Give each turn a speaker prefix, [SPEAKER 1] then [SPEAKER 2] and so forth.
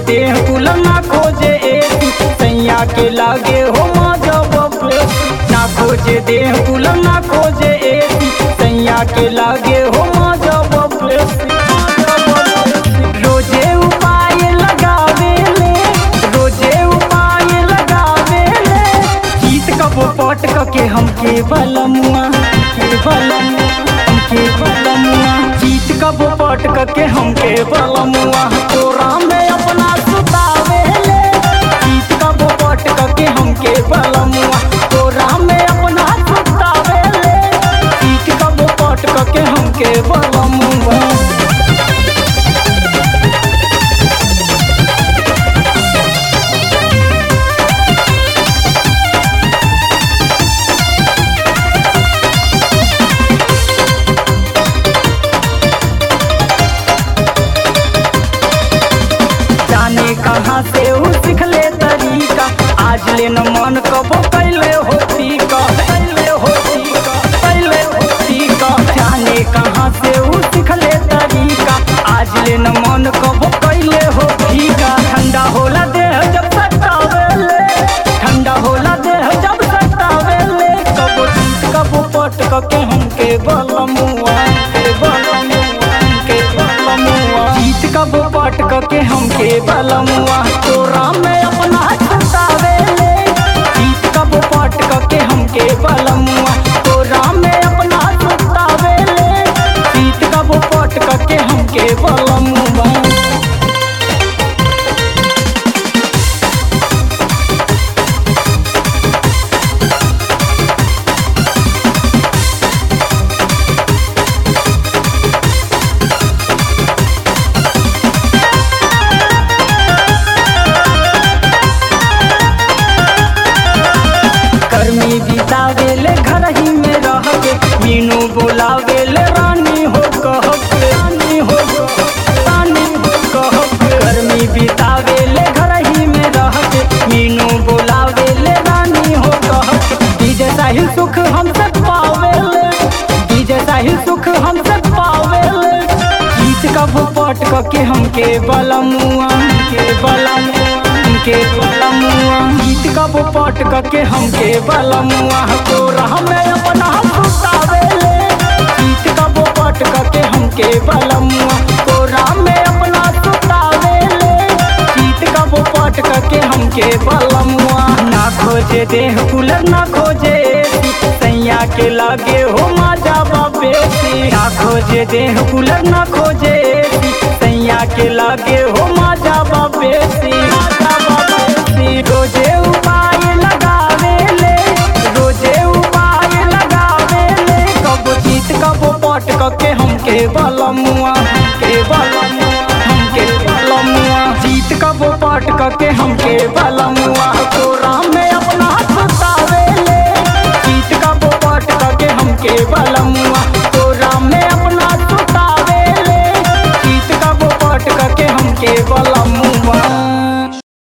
[SPEAKER 1] देह कुल ना खोजे एसी सैया के लागे हो मजा बबे ना खोजे देह कुल ना खोजे एसी सैया के लागे हो मजा बबे रोजे उपाय लगावे ले रोजे उपाय लगावे ले गीत कबो पट के हमके बलमुआ के बलमुआ हमके बलमुआ गीत कबो पट के हमके बलमुआ तोरा में अपना सुतावे ले गीत कबो पट के हमके बलमुआ तोरा में अपना सुतावे ले गीत कबो पट के हमके बलमुआ जाने कहाँ से ऊ सिखले तरीका आज ले न मन कबो कैले होती का कैले होती का कैले होती का जाने कहाँ से ऊ सिखले तरीका आज ले न मन कबो कैले होती का ठंडा होला देह जब सतावेले ठंडा होला देह जब सतावेले कबो जीत कबो पट के हमके बलमुआ के बलमुआ के बलमुआ जीत कबो पट के हमके बलमुआ तोरा में अपना छुटावे ले जीत कबो पट के हमके बलमुआ तोरा में अपना छुटावे ले जीत कबो पट के हमके बलमुआ गर्मी बितावेले घर ही में रह के मीनू बोलावेले रानी हो कह के रानी हो रानी हो कह के गर्मी बितावेले घर ही में रह के मीनू बोलावेले रानी हो कह के डीजे साहिल सुख हमसे पावेले डीजे साहिल सुख हमसे पावेले गीत कब पट के हमके बलमुआ के बलमुआ के बलमुआ गीत कब पट के हमके बलमुआ तोरा हमें अपना सुतावेले गीत कब पट के हमके बलमुआ तोरा में अपना सुतावेले गीत कब पट के हमके बलमुआ ना खोजे देह कुलर ना खोजे एसी, सैया के लागे हो मजा बेसी ना खोजे देह कुलर ना खोजे एसी, सैया के लागे हो मजा बेसी मजा बेसी रोजे उपाय लगावे ले रोजे उपाय लगावे ले कब जीत कब पट के हमके बलमुआ के बलमुआ हमके बलमुआ जीत कब पट के हमके बलमुआ तोरा